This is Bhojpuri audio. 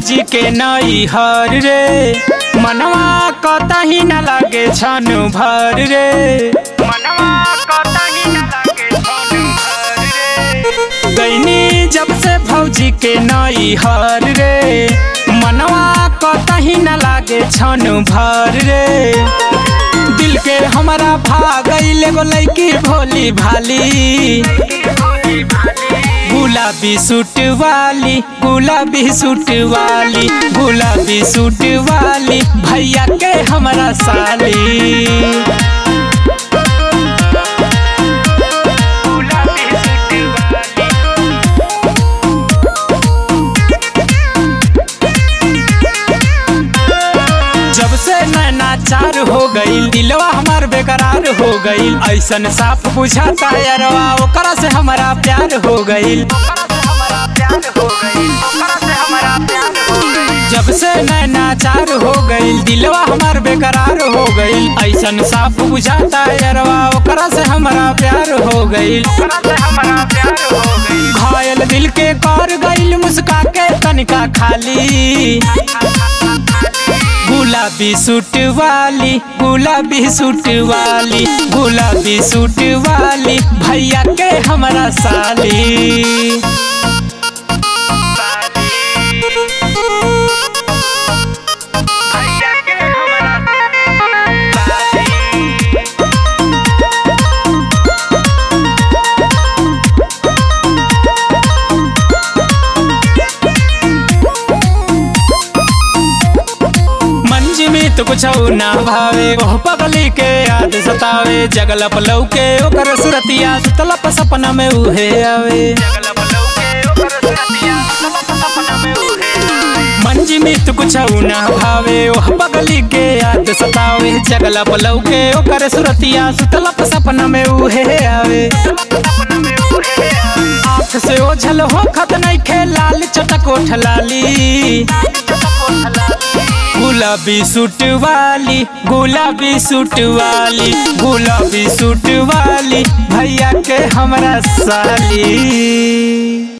भौजी के नई हर रे मनवा कतही न लागे छन भर रे मनवा कतही न लागे छन भर रे गईनी जब से भौजी के नई हर रे मनवा कतही न लागे छन भर रे दिल के हमारा भागल एगो लैकी भोली भाली गुलाबी सूट वाली गुलाबी सूट वाली गुलाबी सूट वाली भैया के हमारा साली जब से नैना चार हो गईल दिलवा हमार बेकरार हो गईल ऐसन साफ बुझाता यारवा ओकरा से हमारा प्यार हो गईल जब से नैना चार हो गईल दिलवा हमार बेकरार हो गईल ऐसन साफ बुझाता यारवा ओकरा से हमारा प्यार हो गईल घायल दिल के कर गईल मुस्का के तनिका खाली गुलाबी सूट वाली गुलाबी सूट वाली गुलाबी सूट वाली भैया के हमारा साली मंज में तो कुछ ना भावे ओह पगली के याद सतावे जगल पलव के ओकर सुरतिया सुतलप सपना में उहे आवे मंज में तो कुछ ना भावे ओह पगली के याद सतावे जगल पलव के ओकर सुरतिया सुतलप सपना में उहे आवे आँख से ओझल हो खत नहीं खे लाल चटक ओठ लाली गुलाबी सूट वाली गुलाबी सूट वाली गुलाबी सूट वाली भैया के हमरा साली